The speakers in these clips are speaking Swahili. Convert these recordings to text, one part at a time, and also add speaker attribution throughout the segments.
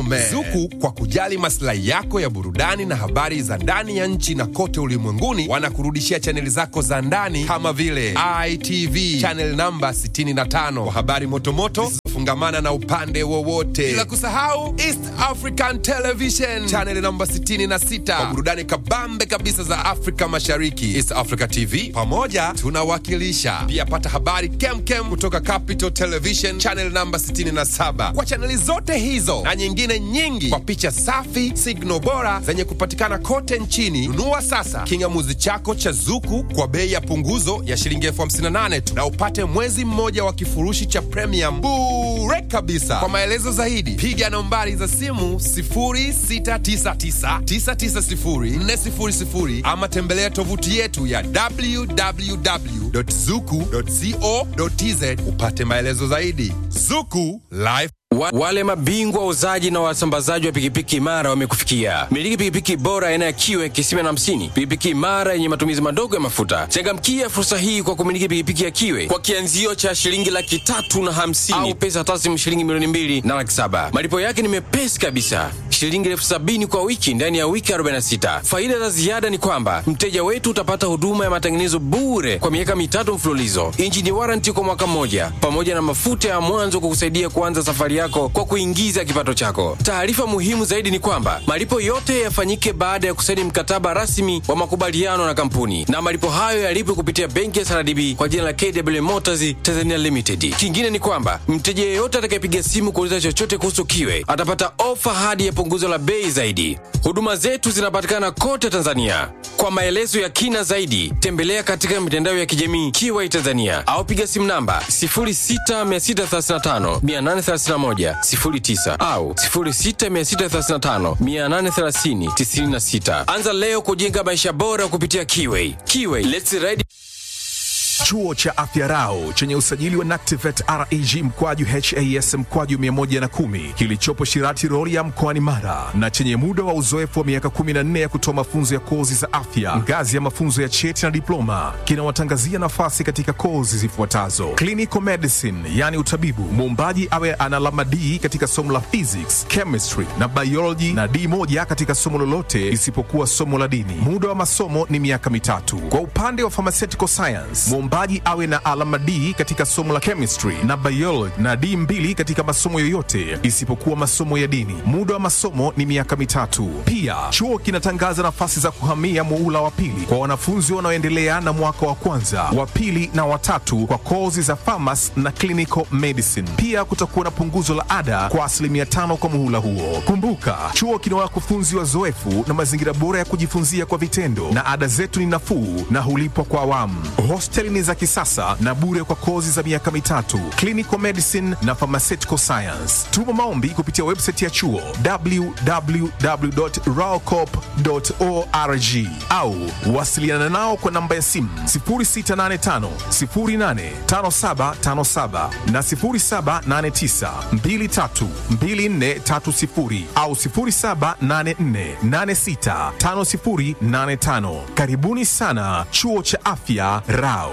Speaker 1: man. Zuku kwa kujali maslahi yako ya burudani na habari za ndani ya nchi na kote ulimwenguni wanakurudishia chaneli zako za ndani kama vile ITV channel namba 65 kwa habari motomoto zisizofungamana na upande wowote, bila kusahau East African Television channel namba 66 kwa burudani kabambe kabisa za Afrika Mashariki. East Africa TV pamoja tunawakilisha. Pia pata habari kemkem kutoka Capital Television channel namba 67 kwa chaneli zote hizo na nyingine nyingi kwa picha safi, signal bora zenye kupatikana kote nchini. Nunua sasa kingamuzi chako cha Zuku kwa bei ya punguzo ya shilingi elfu hamsini na nane tu na upate mwezi mmoja wa kifurushi cha premium bure kabisa. Kwa maelezo zaidi piga nambari za simu 0699990400 ama tembelea tovuti yetu ya www.zuku.co.tz upate maelezo zaidi. Zuku Life
Speaker 2: Wa, wale mabingwa wauzaji na wasambazaji wa pikipiki imara wamekufikia. Miliki pikipiki bora aina ya kiwe kisima na hamsini, pikipiki imara yenye matumizi madogo ya mafuta. Changamkia fursa hii kwa kumiliki pikipiki ya kiwe kwa kianzio cha shilingi laki tatu na hamsini au pesa taslimu shilingi milioni mbili na laki saba. Malipo yake ni mepesi kabisa, shilingi elfu sabini kwa wiki ndani ya wiki 46. Faida za ziada ni kwamba mteja wetu utapata huduma ya matengenezo bure kwa miaka mitatu mfululizo, injini waranti kwa mwaka mmoja, pamoja na mafuta ya mwanzo kukusaidia kuanza safari yako kwa kuingiza kipato chako. Taarifa muhimu zaidi ni kwamba malipo yote yafanyike baada ya kusaini mkataba rasmi wa makubaliano na kampuni, na malipo hayo yalipwe kupitia benki ya SRDB kwa jina la KW Motors Tanzania Limited. Kingine ni kwamba mteja yeyote atakayepiga simu kuuliza chochote kuhusu kiwe atapata ofa hadi ya punguzo la bei zaidi. Huduma zetu zinapatikana kote Tanzania. Kwa maelezo ya kina zaidi, tembelea katika mitandao ya kijamii Kiwai Tanzania au piga simu namba 06635 831 09 au 06635 830 96. Anza leo kujenga maisha bora kupitia Kiwai. Kiwai, let's ride
Speaker 3: Chuo cha Afya Rau chenye usajili wa NACTIVATE reg mkwaju has mkwaju 110 kilichopo Shirati Rorya mkoani Mara na chenye muda wa uzoefu wa miaka 14 ya kutoa mafunzo ya kozi za afya ngazi ya mafunzo ya cheti na diploma kinawatangazia nafasi katika kozi zifuatazo: clinical medicine, yani utabibu, muombaji awe ana alama D katika somo la physics, chemistry na biology na D moja katika somo lolote isipokuwa somo la dini. Muda wa masomo ni miaka mitatu. Kwa upande wa pharmaceutical science, mwombaji awe na alama D katika somo la chemistry na biology na D mbili katika masomo yoyote isipokuwa masomo ya dini. Muda wa masomo ni miaka mitatu. Pia chuo kinatangaza nafasi za kuhamia muula wa pili kwa wanafunzi wanaoendelea na mwaka wa kwanza, wa pili na watatu kwa kozi za pharmacy na clinical medicine. Pia kutakuwa na punguzo la ada kwa asilimia tano kwa muhula huo. Kumbuka, chuo kina wakufunzi wazoefu na mazingira bora ya kujifunzia kwa vitendo, na ada zetu ni nafuu na hulipwa kwa awamu. Hosteli ni za kisasa na bure kwa kozi za miaka mitatu, clinical medicine na pharmaceutical science. Tuma maombi kupitia website ya chuo www.raocop.org au wasiliana nao kwa namba ya simu 0685 085757 na 0789 232430 au 0784865085. Karibuni sana chuo cha afya Rao.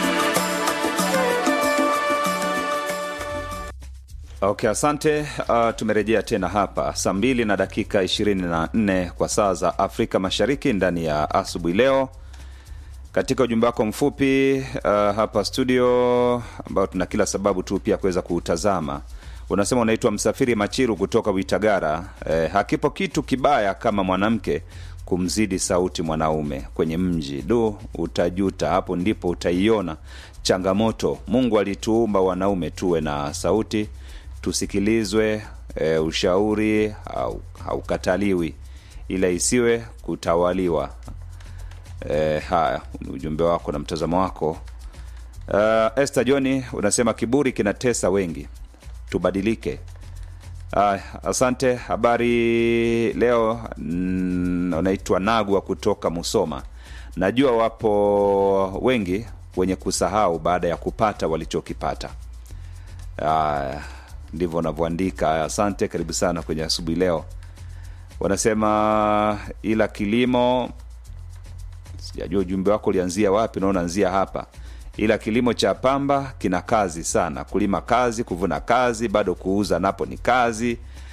Speaker 4: Okay, asante. Uh, tumerejea tena hapa saa mbili na dakika 24 kwa saa za Afrika Mashariki ndani ya asubuhi leo. Katika ujumbe wako mfupi uh, hapa studio ambao tuna kila sababu tu pia kuweza kuutazama, unasema unaitwa Msafiri Machiru kutoka Witagara. Eh, hakipo kitu kibaya kama mwanamke kumzidi sauti mwanaume kwenye mji. Du, utajuta. Hapo ndipo utaiona changamoto. Mungu alituumba wanaume tuwe na sauti tusikilizwe, e, ushauri hau- haukataliwi ila isiwe kutawaliwa. E, haya ni ujumbe wako na mtazamo wako. Uh, Esther Johni unasema kiburi kinatesa wengi, tubadilike. Uh, asante. Habari leo mm, unaitwa Nagwa kutoka Musoma. Najua wapo wengi wenye kusahau baada ya kupata walichokipata. Uh, ndivyo unavyoandika. Asante, karibu sana kwenye asubuhi leo. Wanasema ila kilimo, sijajua ujumbe wako ulianzia wapi, na unaanzia hapa. Ila kilimo cha pamba kina kazi sana, kulima kazi, kuvuna kazi, bado kuuza napo ni kazi.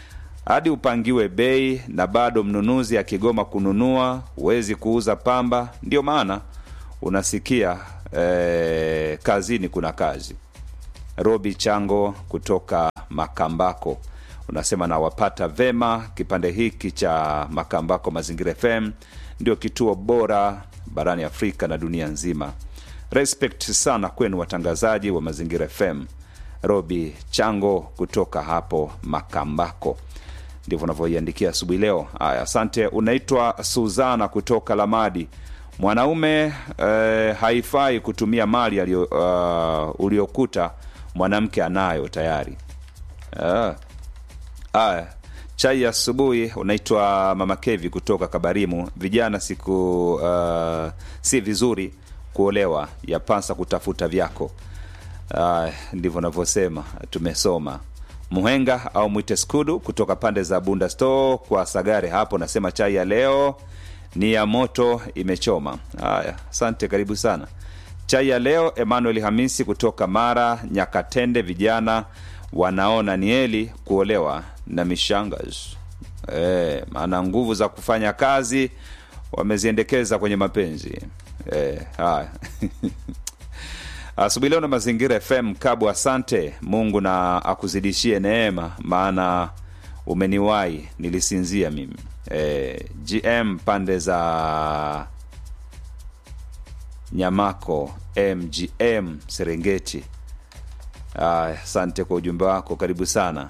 Speaker 4: hadi upangiwe bei na bado mnunuzi akigoma kununua huwezi kuuza pamba ndio maana unasikia eh, kazini kuna kazi robi chango kutoka makambako unasema nawapata vema kipande hiki cha makambako mazingira fm ndio kituo bora barani afrika na dunia nzima respect sana kwenu watangazaji wa mazingira fm robi chango kutoka hapo makambako ndivyo unavyoiandikia asubuhi leo haya asante unaitwa suzana kutoka lamadi mwanaume eh, haifai kutumia mali alio, uh, uliokuta mwanamke anayo tayari ah. Aya, chai ya asubuhi unaitwa mama kevi kutoka kabarimu vijana siku uh, si vizuri kuolewa yapasa kutafuta vyako uh, ndivyo navyosema tumesoma muhenga au mwite skudu kutoka pande za bunda store kwa sagare hapo nasema chai ya leo ni ya moto imechoma haya asante karibu sana chai ya leo emmanuel hamisi kutoka mara nyakatende vijana wanaona ni heli kuolewa na mishangas e, maana nguvu za kufanya kazi wameziendekeza kwenye mapenzi e, haya asubuhi leo na mazingira fm kabu asante mungu na akuzidishie neema maana umeniwai nilisinzia mimi e, gm pande za nyamako mgm serengeti Aya, asante kwa ujumbe wako karibu sana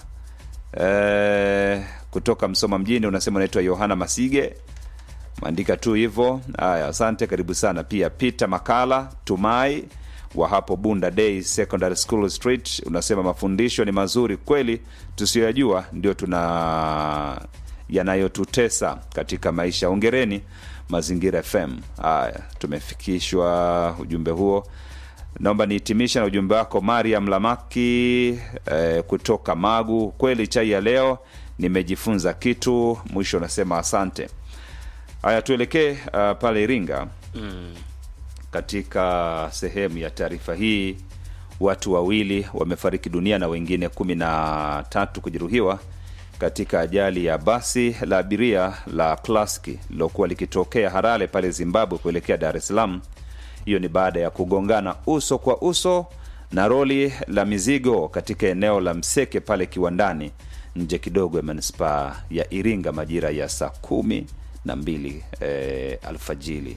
Speaker 4: e, kutoka msoma mjini unasema unaitwa yohana masige maandika tu hivyo haya asante karibu sana pia peter makala tumai wa hapo bunda day secondary school street unasema mafundisho ni mazuri kweli tusiyoyajua ndio tuna yanayotutesa katika maisha ongereni mazingira fm haya tumefikishwa ujumbe huo naomba nihitimisha na ujumbe wako mariam lamaki eh, kutoka magu kweli chai ya leo nimejifunza kitu mwisho unasema asante haya tuelekee uh, pale iringa
Speaker 5: mm.
Speaker 4: katika sehemu ya taarifa hii watu wawili wamefariki dunia na wengine kumi na tatu kujeruhiwa katika ajali ya basi la abiria la klaski lilokuwa likitokea harare pale zimbabwe kuelekea dar es salaam hiyo ni baada ya kugongana uso kwa uso na roli la mizigo katika eneo la mseke pale kiwandani nje kidogo ya manispaa ya iringa majira ya saa kumi na mbili e, alfajili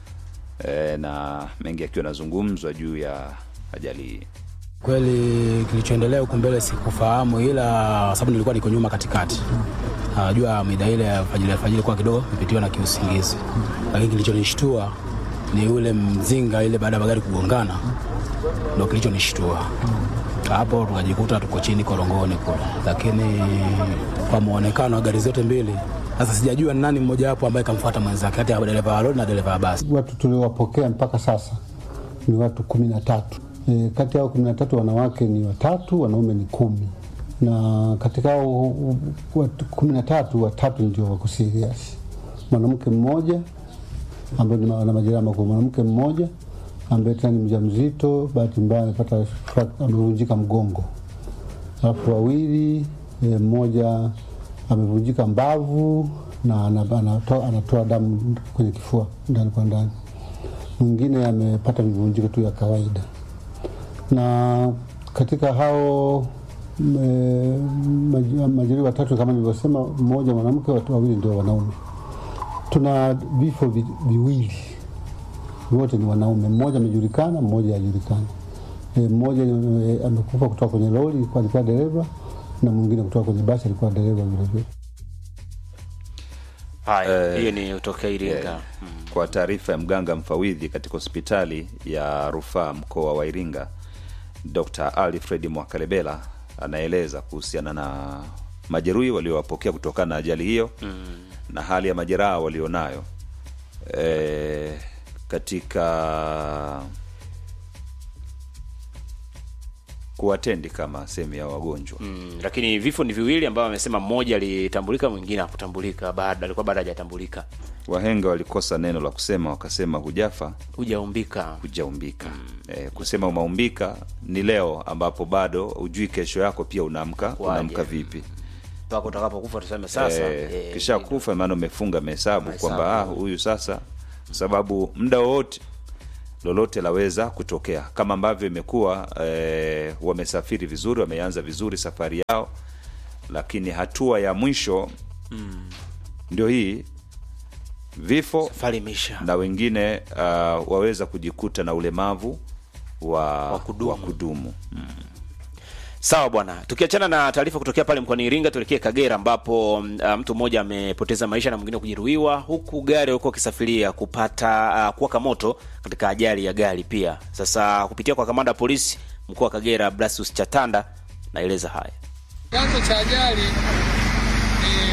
Speaker 4: e, na mengi akiwa yanazungumzwa juu ya ajali hii
Speaker 5: Kweli kilichoendelea huku mbele sikufahamu, ila sababu nilikuwa niko nyuma katikati. Najua mida ile ya alfajiri alfajiri kwa kidogo nipitiwa na kiusingizi, lakini kilichonishtua ni ule mzinga ile baada ya magari kugongana, ndo kilichonishtua hapo. Tukajikuta tuko chini korongoni kule, lakini kwa muonekano wa gari zote mbili, sasa sijajua ni nani mmoja wapo ambaye kamfuata mwenzake, kati ya dereva wa lori na dereva wa basi.
Speaker 6: Watu tuliowapokea mpaka sasa ni watu kumi na tatu. E, kati yao kumi na tatu wanawake ni watatu, wanaume ni kumi, na katika hao watu kumi na tatu watatu ndio wako serious. Mwanamke mmoja ambaye ni ana majeraha makubwa, mwanamke mmoja ambaye tena ni mjamzito, bahati mbaya amepata frac- amevunjika mgongo, alafu wawili e, mmoja amevunjika mbavu na ana- anatoa, anatoa damu kwenye kifua ndani kwa ndani, mwingine amepata mivunjiko tu ya kawaida na katika hao me- maj- majeruhi watatu kama nilivyosema, mmoja mwanamke, watu wawili ndio wanaume. Tuna vifo vi, viwili, wote ni wanaume. Mmoja amejulikana, mmoja hajulikana. E, mmoja e, amekufa kutoka kwenye lori, alikuwa alikuwa dereva, na mwingine kutoka kwenye basi, alikuwa dereva vilevile.
Speaker 7: Haya, hiyo ni utokea Iringa.
Speaker 4: Yeah.
Speaker 7: Mm.
Speaker 4: kwa taarifa ya mganga mfawidhi katika hospitali ya rufaa mkoa wa iringa dr alfred mwakalebela anaeleza kuhusiana na majeruhi waliowapokea kutokana na ajali hiyo mm. na hali ya majeraha walionayo e, katika kuwatendi kama sehemu ya wagonjwa
Speaker 7: Mm, lakini vifo ni viwili ambao wamesema mmoja alitambulika mwingine hakutambulika bado alikuwa bado hajatambulika
Speaker 4: wahenga walikosa neno la kusema wakasema hujafa
Speaker 7: hujaumbika
Speaker 4: hujaumbika e, kusema umaumbika ni leo ambapo bado hujui kesho yako pia unaamka
Speaker 7: Kwaje?
Speaker 4: unaamka vipi
Speaker 7: mpaka utakapokufa tuseme sasa
Speaker 4: eh,
Speaker 7: eh,
Speaker 4: kisha kufa maana umefunga mahesabu
Speaker 7: Mahesabu.
Speaker 4: kwamba ah, huyu sasa kwa sababu muda wowote lolote laweza kutokea kama ambavyo imekuwa eh, wamesafiri vizuri wameanza vizuri safari yao lakini hatua ya mwisho mm. ndio hii vifo
Speaker 7: safari imeisha
Speaker 4: na wengine uh, waweza kujikuta na ulemavu wa,
Speaker 7: Wa kudumu.
Speaker 4: wa kudumu.
Speaker 7: Sawa bwana, tukiachana na taarifa kutokea pale mkoani Iringa, tuelekee Kagera ambapo mm, uh, mtu mmoja amepoteza maisha na mwingine kujeruhiwa, huku gari alikuwa akisafiria kupata uh, kuwaka moto katika ajali ya gari pia. Sasa kupitia kwa kamanda wa polisi mkoa wa Kagera Blasius Chatanda naeleza haya.
Speaker 8: Chanzo cha ajali ni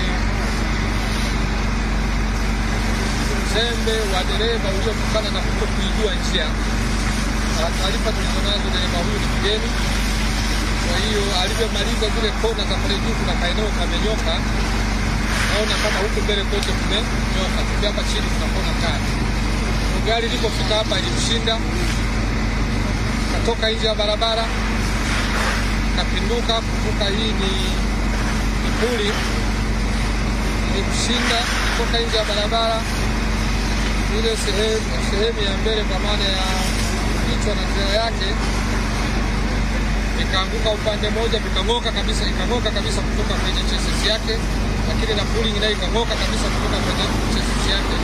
Speaker 8: uzembe wa dereva uliotokana na kuto kuijua njia. Na Taarifa tulizonazo, dereva huyu ni mgeni. Kwa hiyo alivyomaliza zile kona za pale juu, kuna kaeneo kamenyoka, naona kama huku mbele kote kumenyoka, tuki hapa chini kuna kona kali. Kwa Gari lilipofika hapa ilimshinda, katoka nje ya barabara kapinduka kuvuka. Hii ni ni puli, ilimshinda kutoka nje ya barabara, ile sehemu sehemu ya mbele, kwa maana ya kichwa na njia yake ikaanguka upande mmoja, vikang'oka kabisa, ikang'oka kabisa kutoka kwenye chassis yake, lakini na pulling nayo ikang'oka kabisa kutoka kwenye chassis yake.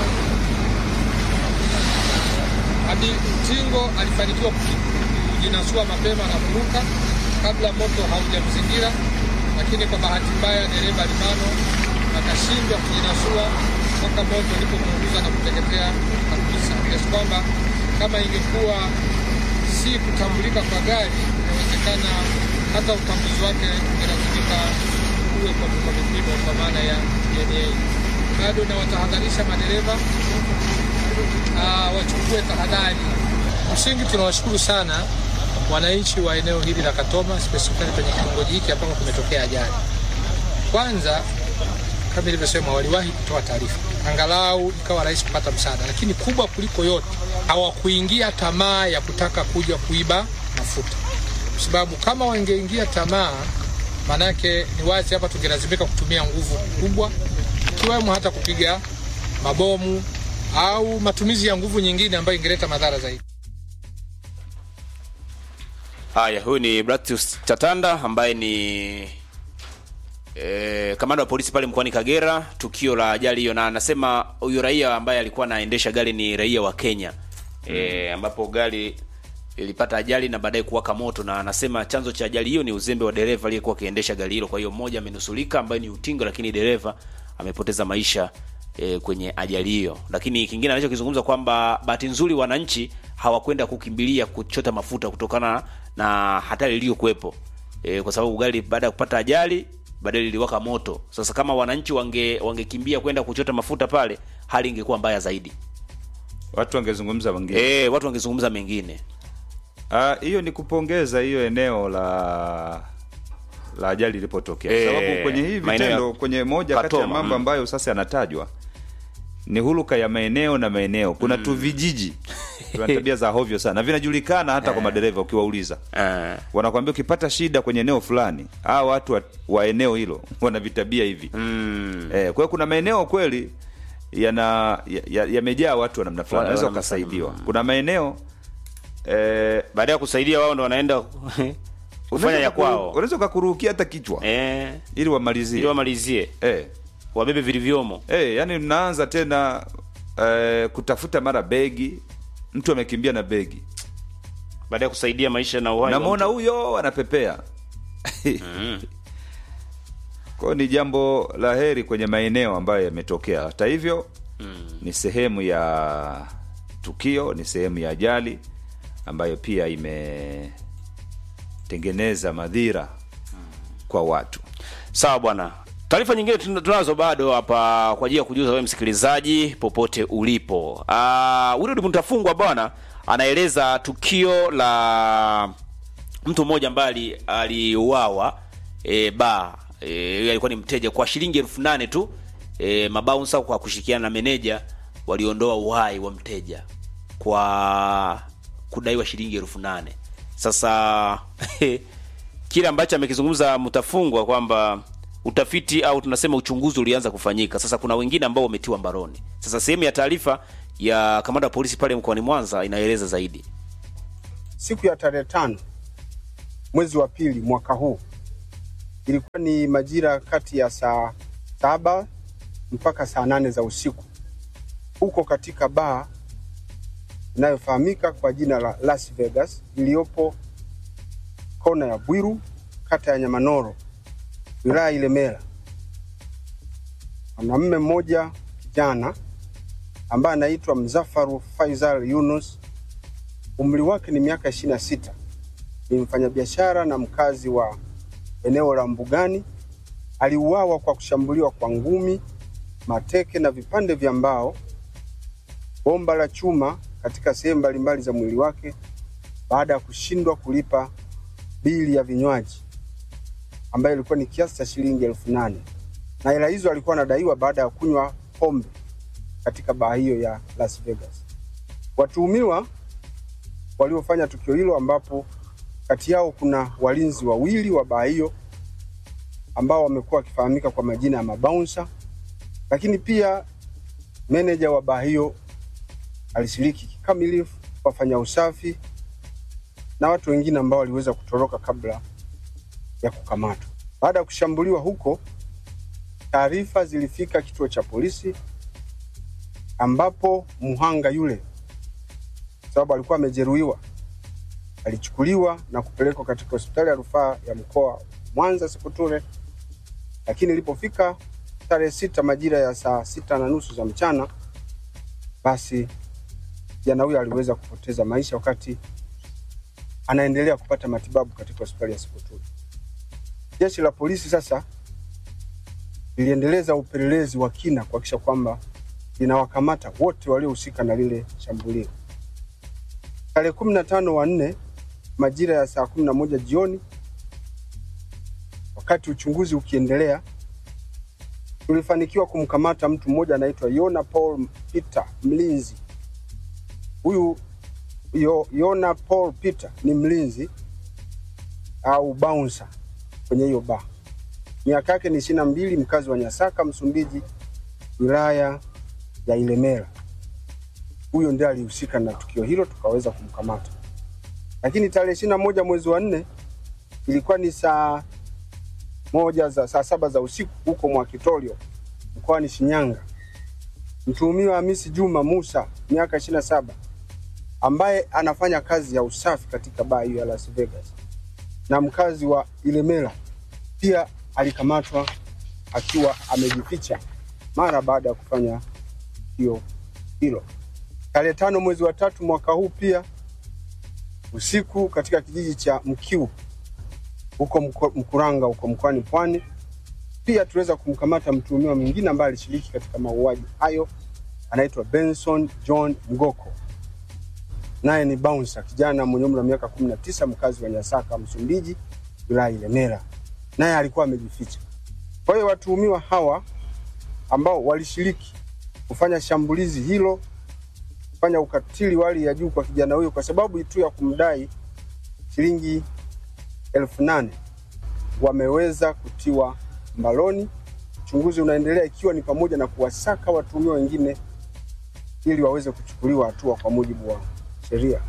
Speaker 8: Hadi Tingo alifanikiwa kuji- kujinasua mapema na kuruka kabla moto haujamzingira, lakini kwa bahati mbaya dereva alibanwa akashindwa kujinasua mpaka moto ulipomuunguza na kuteketea kabisa, kiasi kwamba kama ingekuwa si kutambulika kwa gari, inawezekana hata utambuzi wake ungelazimika uwe kwa kwa vipimo kwa maana ya DNA. Bado nawatahadharisha madereva ah, wachukue tahadhari. Msingi tunawashukuru sana wananchi wa eneo hili la Katoma, specifically kwenye kitongoji hiki ambako kumetokea ajali. Kwanza, kama ilivyosema, waliwahi kutoa taarifa, angalau ikawa rahisi kupata msaada, lakini kubwa kuliko yote, hawakuingia tamaa ya kutaka kuja kuiba mafuta, kwa sababu kama wangeingia tamaa, maanake ni wazi hapa tungelazimika kutumia nguvu kubwa, ikiwemo hata kupiga mabomu au matumizi ya nguvu nyingine ambayo ingeleta madhara zaidi.
Speaker 7: Haya, huyu ni Blasius Chatanda ambaye ni e, kamanda wa polisi pale mkoani Kagera, tukio la ajali hiyo, na anasema huyu raia ambaye alikuwa anaendesha gari ni raia wa Kenya e, ambapo gari ilipata ajali na baadaye kuwaka moto, na anasema chanzo cha ajali hiyo ni uzembe wa dereva aliyekuwa akiendesha gari hilo. Kwa hiyo mmoja amenusulika ambaye ni utingo, lakini dereva amepoteza maisha e, kwenye ajali hiyo. Lakini kingine anachokizungumza kwamba bahati nzuri wananchi hawakwenda kukimbilia kuchota mafuta kutokana na hatari iliyokuwepo e, kwa sababu gari baada ya kupata ajali baadaye liliwaka moto. Sasa kama wananchi wange wangekimbia kwenda kuchota mafuta pale, hali ingekuwa mbaya zaidi.
Speaker 4: Watu wangezungumza wengine
Speaker 7: E, watu wangezungumza mengine.
Speaker 4: Ah, hiyo ni kupongeza hiyo eneo la la ajali ilipotokea,
Speaker 7: Eh,
Speaker 4: sababu kwenye hii
Speaker 7: maeneo ya
Speaker 4: vitendo, kwenye moja kati ya
Speaker 7: Katoma,
Speaker 4: mambo
Speaker 7: mm.
Speaker 4: ambayo sasa yanatajwa ni huluka ya maeneo na maeneo. Kuna tu vijiji tuna tabia za hovyo sana, vinajulikana hata kwa madereva. Ukiwauliza
Speaker 7: Eh,
Speaker 4: wanakwambia ukipata shida kwenye eneo fulani, hao watu wa, wa eneo hilo wana vitabia hivi
Speaker 7: mm,
Speaker 4: Eh, kwa hiyo kuna maeneo kweli yana ya- yamejaa watu wa namna fulani,
Speaker 7: Wa-
Speaker 4: wanaweza
Speaker 7: wa namna
Speaker 4: wakasaidiwa. Kuna maeneo eh,
Speaker 7: baada ya kusaidia wao ndo wanaenda kufanya
Speaker 4: unaweza
Speaker 7: ya
Speaker 4: ukakuru-
Speaker 7: kwao
Speaker 4: unaweza ukakurukia hata kichwa
Speaker 7: eh,
Speaker 4: ili wamalizie
Speaker 7: ili wamalizie
Speaker 4: eh,
Speaker 7: wabebe vilivyomo.
Speaker 4: eh, yani mnaanza tena eh, kutafuta mara begi, mtu amekimbia na begi,
Speaker 7: baada ya kusaidia maisha na uhai wa
Speaker 4: namwona
Speaker 7: mtu.
Speaker 4: huyo anapepea kwa hiyo ni jambo la heri kwenye maeneo ambayo yametokea. Hata hivyo ni sehemu ya tukio, ni sehemu ya ajali ambayo pia imetengeneza madhira kwa watu.
Speaker 7: Sawa bwana. Taarifa nyingine tun- tunazo bado hapa kwa ajili ya kujuza wewe msikilizaji popote ulipo. Uh, Willy Mtafungwa bwana anaeleza tukio la mtu mmoja ambaye ali- aliuawa e, ba e, yeye alikuwa ni mteja kwa shilingi elfu nane tu e, mabaunsa kwa kushirikiana na meneja waliondoa uhai wa mteja kwa kudaiwa shilingi elfu nane sasa kile ambacho amekizungumza Mtafungwa kwamba utafiti au tunasema uchunguzi ulianza kufanyika. Sasa kuna wengine ambao wametiwa mbaroni. Sasa sehemu ya taarifa ya kamanda wa polisi pale mkoani Mwanza inaeleza zaidi.
Speaker 9: siku ya tarehe tano mwezi wa pili mwaka huu ilikuwa ni majira kati ya saa saba mpaka saa nane za usiku huko katika baa inayofahamika kwa jina la Las Vegas iliyopo kona ya Bwiru kata ya Nyamanoro wilaya Ilemela. Mwanamume mmoja kijana ambaye anaitwa Mzafaru Faisal Yunus umri wake ni miaka ishirini na sita ni mfanyabiashara na mkazi wa eneo la Mbugani. Aliuawa kwa kushambuliwa kwa ngumi, mateke na vipande vya mbao, bomba la chuma katika sehemu mbalimbali za mwili wake baada ya kushindwa kulipa bili ya vinywaji ambayo ilikuwa ni kiasi cha shilingi elfu nane na hela hizo alikuwa anadaiwa baada ya kunywa pombe katika baa hiyo ya Las Vegas. Watuhumiwa waliofanya tukio hilo ambapo kati yao kuna walinzi wawili wa baa hiyo ambao wamekuwa wakifahamika kwa majina ya mabaunsa, lakini pia meneja wa baa hiyo alishiriki kikamilifu, wafanya usafi na watu wengine ambao waliweza kutoroka kabla ya kukamatwa. Baada ya kushambuliwa huko, taarifa zilifika kituo cha polisi ambapo mhanga yule sababu alikuwa amejeruhiwa, alichukuliwa na kupelekwa katika hospitali ya rufaa ya mkoa wa Mwanza Seputure, lakini ilipofika tarehe sita majira ya saa sita na nusu za mchana, basi kijana huyo aliweza kupoteza maisha wakati anaendelea kupata matibabu katika hospitali ya Seputure. Jeshi la polisi sasa liliendeleza upelelezi wa kina kuhakikisha kwamba linawakamata wote waliohusika na lile shambulio. Tarehe kumi na tano wa nne majira ya saa kumi na moja jioni, wakati uchunguzi ukiendelea, tulifanikiwa kumkamata mtu mmoja anaitwa Yona Paul Peter mlinzi. Huyu Yo- Yona Paul Peter ni mlinzi au bouncer kwenye hiyo baa. Miaka yake ni ishirini na mbili, mkazi wa Nyasaka, Msumbiji, wilaya ya Ilemela huyo ndiye alihusika na tukio hilo, tukaweza kumkamata. Lakini tarehe ishirini na moja mwezi wa nne ilikuwa ni saa moja za saa saba za usiku huko Mwakitorio mkoani Shinyanga, mtuhumiwa Hamisi Juma Musa miaka ishirini na saba ambaye anafanya kazi ya usafi katika baa hiyo ya Las Vegas na mkazi wa Ilemela pia alikamatwa akiwa amejificha mara baada ya kufanya tukio hilo tarehe tano mwezi wa tatu mwaka huu pia usiku katika kijiji cha Mkiu huko Mko- Mkuranga huko mkoani Pwani. Pia tuliweza kumkamata mtuhumiwa mwingine ambaye alishiriki katika mauaji hayo, anaitwa Benson John Ngoko, naye ni bouncer, kijana mwenye umri wa miaka 19, mkazi wa Nyasaka, Msumbiji, wilaya Ilemela, naye alikuwa amejificha. Kwa hiyo watuhumiwa hawa ambao walishiriki kufanya shambulizi hilo kufanya ukatili wa hali ya juu kwa kijana huyo kwa sababu tu ya kumdai shilingi elfu nane wameweza kutiwa mbaloni. Uchunguzi unaendelea ikiwa ni pamoja na kuwasaka watuhumiwa wengine ili waweze kuchukuliwa hatua kwa mujibu wa sheria.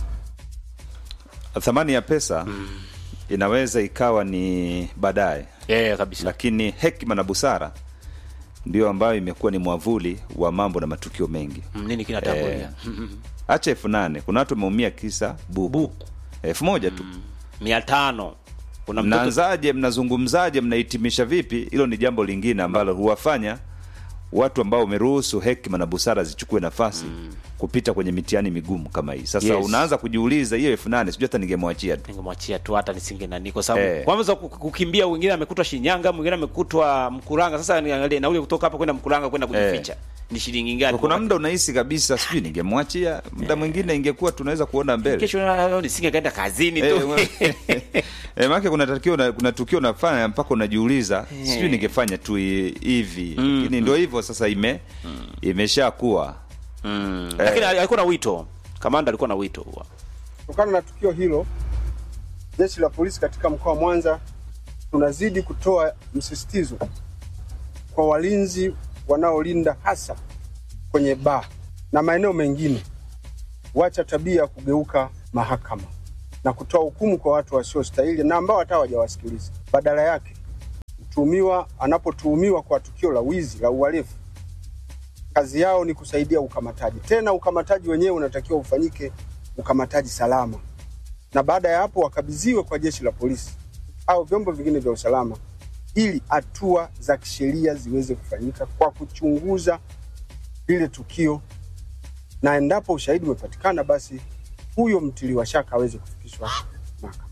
Speaker 4: thamani ya pesa inaweza ikawa ni baadaye
Speaker 7: Yeah, kabisa.
Speaker 4: lakini hekima na busara ndio ambayo imekuwa ni mwavuli wa mambo na matukio mengi
Speaker 7: Mm, nini kinatangulia?
Speaker 4: hacha elfu nane kuna watu wameumia kisa buku elfu moja tu
Speaker 7: mia tano kuna mtoto
Speaker 4: mnaanzaje mnazungumzaje mnahitimisha vipi hilo ni jambo lingine ambalo huwafanya watu ambao wameruhusu hekima na busara zichukue nafasi kupita kwenye mitihani migumu kama hii sasa
Speaker 7: Yes.
Speaker 4: unaanza kujiuliza hiyo elfu nane sijui hata ningemwachia tu
Speaker 7: ningemwachia tu hata nisinge nani kwa sababu
Speaker 4: Eh.
Speaker 7: kwanza ku- kukimbia wengine amekutwa Shinyanga mwingine amekutwa Mkuranga sasa niangalie nauli kutoka hapa kwenda Mkuranga kwenda kujificha ni shilingi ngapi
Speaker 4: kuna muda unahisi kabisa sijui ningemwachia muda mwingine ingekuwa tunaweza kuona mbele
Speaker 7: kesho na- nisinge kaenda kazini
Speaker 4: Eh,
Speaker 7: tu
Speaker 4: eh, maana kuna tukio na, kuna tukio unafanya mpaka unajiuliza sijui ningefanya tu hi- hivi lakini ndio hivyo sasa ime imeshakuwa
Speaker 7: lakini alikuwa na wito kamanda alikuwa na wito huwa
Speaker 9: Kutokana na tukio hilo, jeshi la polisi katika mkoa wa Mwanza tunazidi kutoa msisitizo kwa walinzi wanaolinda hasa kwenye baa na maeneo mengine, wacha tabia ya kugeuka mahakama na kutoa hukumu kwa watu wasiostahili na ambao hata hawajawasikiliza. Badala yake, mtuhumiwa anapotuhumiwa kwa tukio la wizi la uhalifu, kazi yao ni kusaidia ukamataji. Tena ukamataji wenyewe unatakiwa ufanyike ukamataji salama, na baada ya hapo wakabidhiwe kwa jeshi la polisi au vyombo vingine vya usalama ili hatua za kisheria ziweze kufanyika kwa kuchunguza lile tukio, na endapo ushahidi umepatikana, basi huyo mtiliwa shaka aweze kufikishwa mahakamani.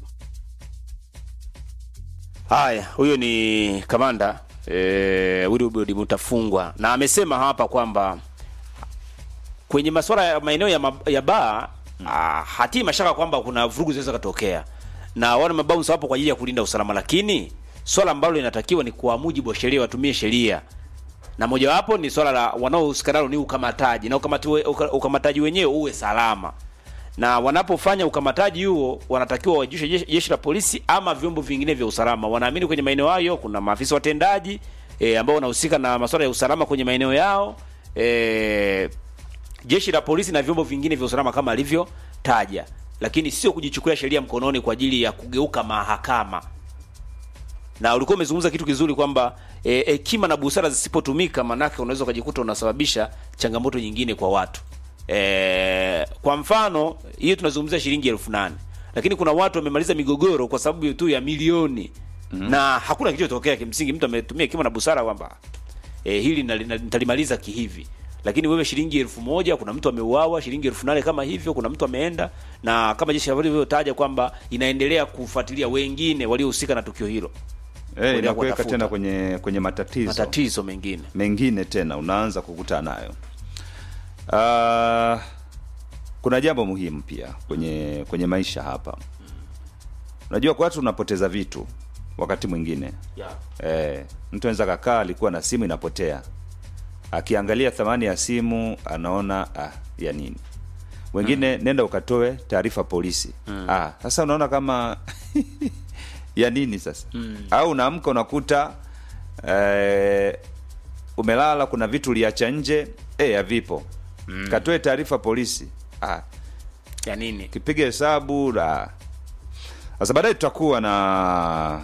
Speaker 7: Haya, huyo ni kamanda e, Wilbrod Mutafungwa na amesema hapa kwamba kwenye masuala ya maeneo ya, mab- ya baa ah, hatii mashaka kwamba kuna vurugu zinaweza katokea na wana mabounce wapo kwa ajili ya kulinda usalama, lakini swala ambalo linatakiwa ni kwa mujibu wa sheria, watumie sheria na mojawapo ni swala la wanaohusika nalo ni ukamataji na ukamati we, uka, ukamataji wenyewe uwe salama na wanapofanya ukamataji huo wanatakiwa wajushe jeshi, jeshi la polisi ama vyombo vingine vya usalama. Wanaamini kwenye maeneo hayo kuna maafisa watendaji e, ambao wanahusika na masuala ya usalama kwenye maeneo yao e, jeshi la polisi na vyombo vingine vya usalama kama alivyotaja, lakini sio kujichukulia sheria mkononi kwa ajili ya kugeuka mahakama na ulikuwa umezungumza kitu kizuri kwamba hekima e, na busara zisipotumika, manake unaweza ukajikuta unasababisha changamoto nyingine kwa watu e, kwa mfano hiyo tunazungumzia shilingi elfu nane lakini kuna watu wamemaliza migogoro kwa sababu tu ya milioni mm-hmm. na hakuna kilichotokea. Kimsingi mtu ametumia hekima na busara kwamba e, hili nali- nali- nitalimaliza kihivi, lakini wewe shilingi elfu moja kuna mtu ameuawa, shilingi elfu nane kama hivyo, kuna mtu ameenda, na kama jeshi la polisi lilivyotaja kwamba inaendelea kufuatilia wengine waliohusika na tukio hilo
Speaker 4: Eh,
Speaker 7: Kuendelea
Speaker 4: inakuweka
Speaker 7: kuwatafuta.
Speaker 4: tena kwenye kwenye matatizo
Speaker 7: matatizo mengine.
Speaker 4: mengine tena unaanza kukutana nayo. Uh, kuna jambo muhimu pia kwenye kwenye maisha hapa. Unajua kwa watu unapoteza vitu wakati mwingine
Speaker 7: Yeah.
Speaker 4: eh, mtu anaweza kakaa alikuwa na simu inapotea, akiangalia thamani ya simu anaona ah, ya nini. Wengine nenda ukatoe taarifa polisi. Ah, sasa unaona kama ya nini sasa au unaamka unakuta eh, umelala kuna vitu uliacha nje eh, havipo katoe taarifa polisi ah,
Speaker 7: Ya nini?
Speaker 4: kipiga hesabu la sasa baadaye tutakuwa na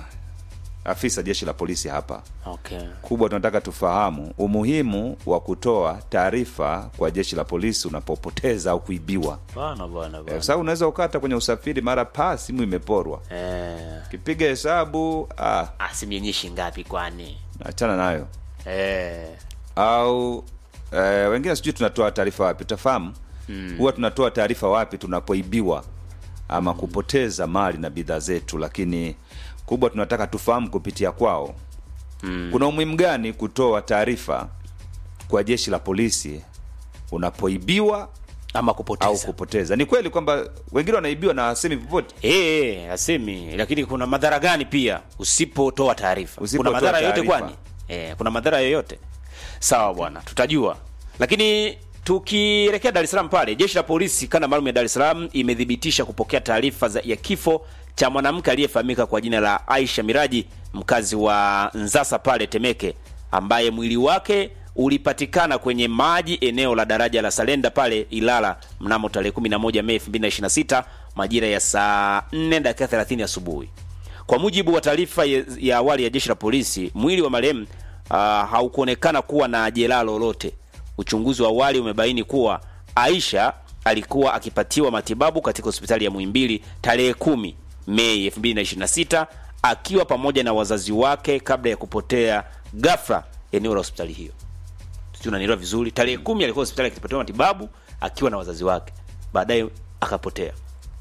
Speaker 4: afisa jeshi la polisi hapa
Speaker 7: Okay.
Speaker 4: kubwa tunataka tufahamu umuhimu wa kutoa taarifa kwa jeshi la polisi unapopoteza au kuibiwa
Speaker 7: Bwana bwana
Speaker 4: Eh,
Speaker 7: bwana.
Speaker 4: kwa sababu unaweza ukata kwenye usafiri mara pa simu imeporwa
Speaker 7: Eh,
Speaker 4: kipiga hesabu ah,
Speaker 7: asimyenyeshi ngapi kwani?
Speaker 4: achana nayo
Speaker 7: Eh,
Speaker 4: au eh, wengine sijui tunatoa taarifa wapi utafahamu huwa tunatoa taarifa wapi tunapoibiwa ama kupoteza mali na bidhaa zetu lakini kubwa tunataka tufahamu kupitia kwao kuna umuhimu gani kutoa taarifa kwa jeshi la polisi unapoibiwa
Speaker 7: ama
Speaker 4: au
Speaker 7: kupoteza.
Speaker 4: kupoteza ni kweli kwamba wengine wanaibiwa na wasemi popote
Speaker 7: Eh, eh, asemi, lakini kuna madhara gani pia usipotoa taarifa? Kuna
Speaker 4: Usipotoa
Speaker 7: madhara yoyote
Speaker 4: taarifa.
Speaker 7: kwani? Eh, kuna madhara yoyote? Sawa bwana, tutajua. Lakini tukielekea Dar es Salaam pale, jeshi la polisi kanda maalum ya Dar es Salaam imethibitisha kupokea taarifa za- ya kifo cha mwanamke aliyefahamika kwa jina la Aisha Miraji, mkazi wa Nzasa pale Temeke, ambaye mwili wake ulipatikana kwenye maji eneo la daraja la Salenda pale Ilala mnamo tarehe 11 Mei 2026 majira ya saa 4 dakika 30 asubuhi. Kwa mujibu wa taarifa ya ya awali ya jeshi la polisi, mwili wa marehemu uh, haukuonekana kuwa na jeraha lolote. Uchunguzi wa awali umebaini kuwa Aisha alikuwa akipatiwa matibabu katika hospitali ya Muhimbili tarehe kumi Mei 2026 akiwa pamoja na wazazi wake kabla ya kupotea ghafla eneo la hospitali hiyo. Sijui unanielewa vizuri. Tarehe kumi alikuwa hospitali akipatiwa matibabu akiwa na wazazi wake, baadaye akapotea.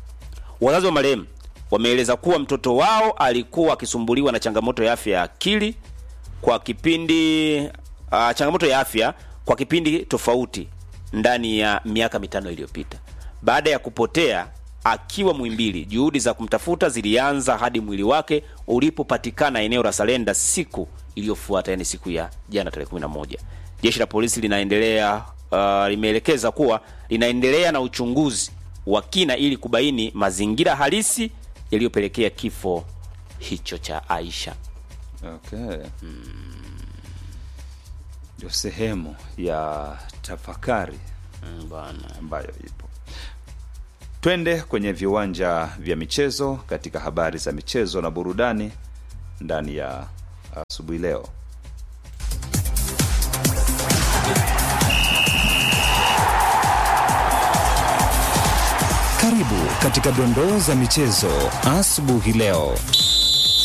Speaker 7: Wazazi wa marehemu wameeleza kuwa mtoto wao alikuwa akisumbuliwa na changamoto ya afya ya akili kwa kipindi uh, changamoto ya afya kwa kipindi tofauti ndani ya miaka mitano iliyopita. Baada ya kupotea akiwa Muhimbili, juhudi za kumtafuta zilianza hadi mwili wake ulipopatikana eneo la Salenda siku iliyofuata, yani siku ya jana tarehe 11. Jeshi la polisi linaendelea uh, limeelekeza kuwa linaendelea na uchunguzi wa kina ili kubaini mazingira halisi yaliyopelekea kifo hicho cha Aisha.
Speaker 4: Okay. Ndio sehemu ya tafakari
Speaker 7: Mm, bwana.
Speaker 4: ambayo ipo. Twende kwenye viwanja vya michezo katika habari za michezo na burudani ndani ya asubuhi leo.
Speaker 10: Karibu katika dondoo za michezo asubuhi leo.